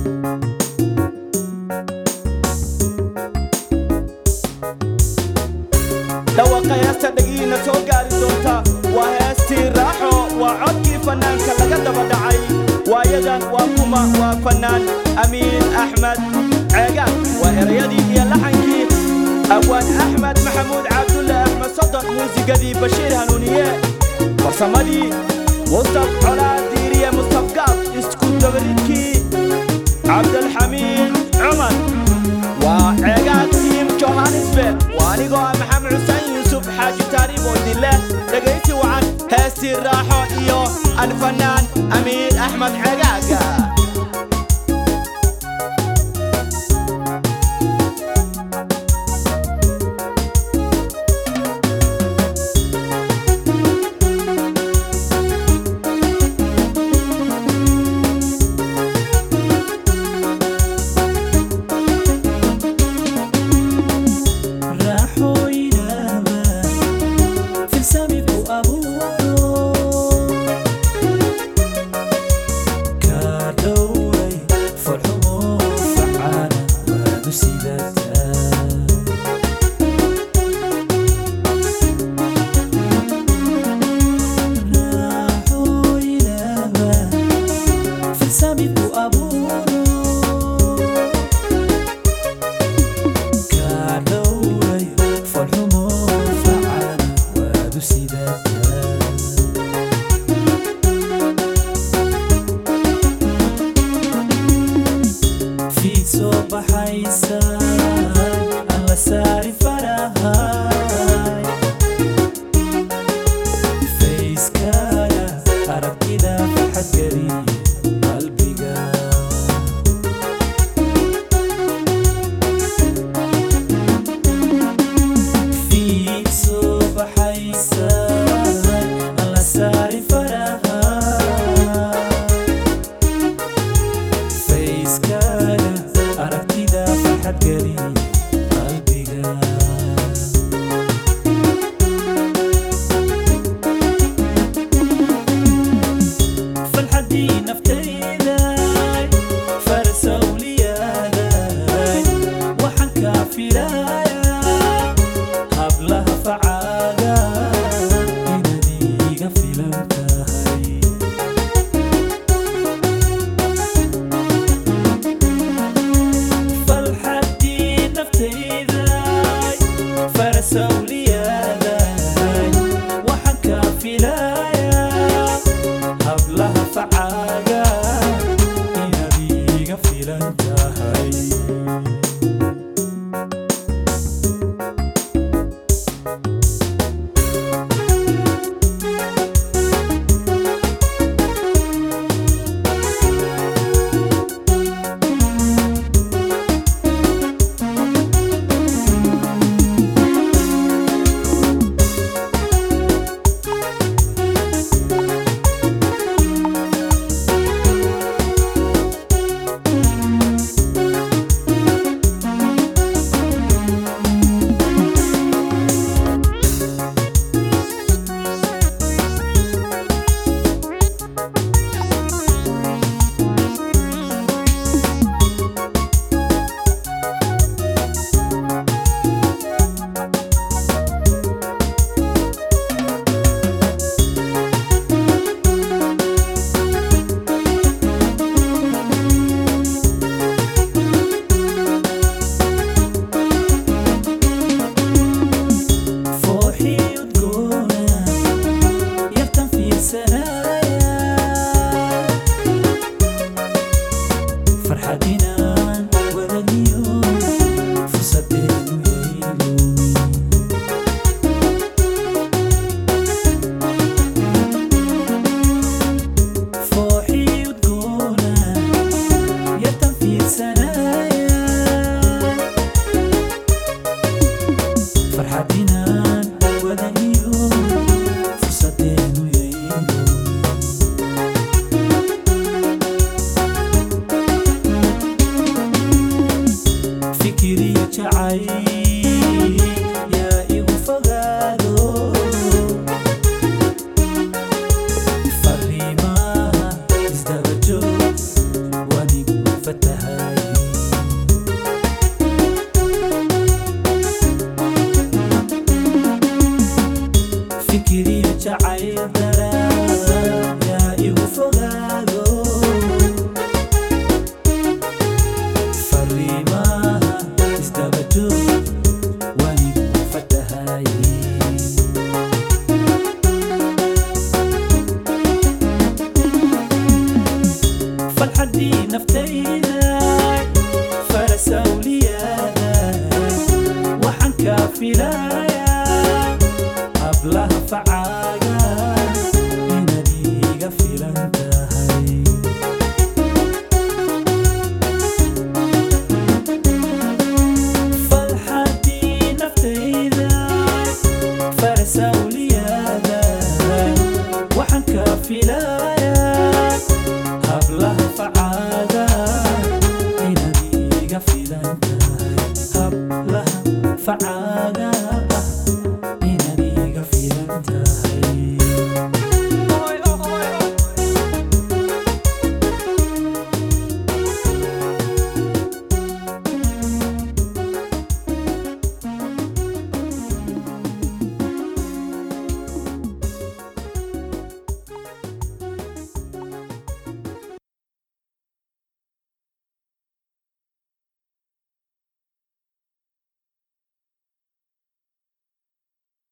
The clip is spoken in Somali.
dhawaqa heesta dhagiina soo gaari doonta waa heestii raaxo waa codkii fannaanka laga daba dhacay waayadan waa kuma waa fannaan amiin axmed ceegaan waa erayadii iyo laxankii abwaan axmed maxamuud cabdulle axmed sodon muusigadii bashiir hanuuniye farsamadii mustaf colaad diiriye mustaf gaab isku dabaridkii cabdalxamiid cumar waa ceegaan tiim johannesburg waa anigoo ah maxamed xuseen yuusuf xaaji taariib oo dille dhegaysi wacan heestii raaxo iyo alfanaan amiin axmed ceegaaga naftayda farasawliyaada waxaan kaa filayaa hablaha facaaga inaad iiga filan tahay farxadii naftayda farasawliyaada waxaan kaa filayaa hablaha facaaga inaad iiga filan tahay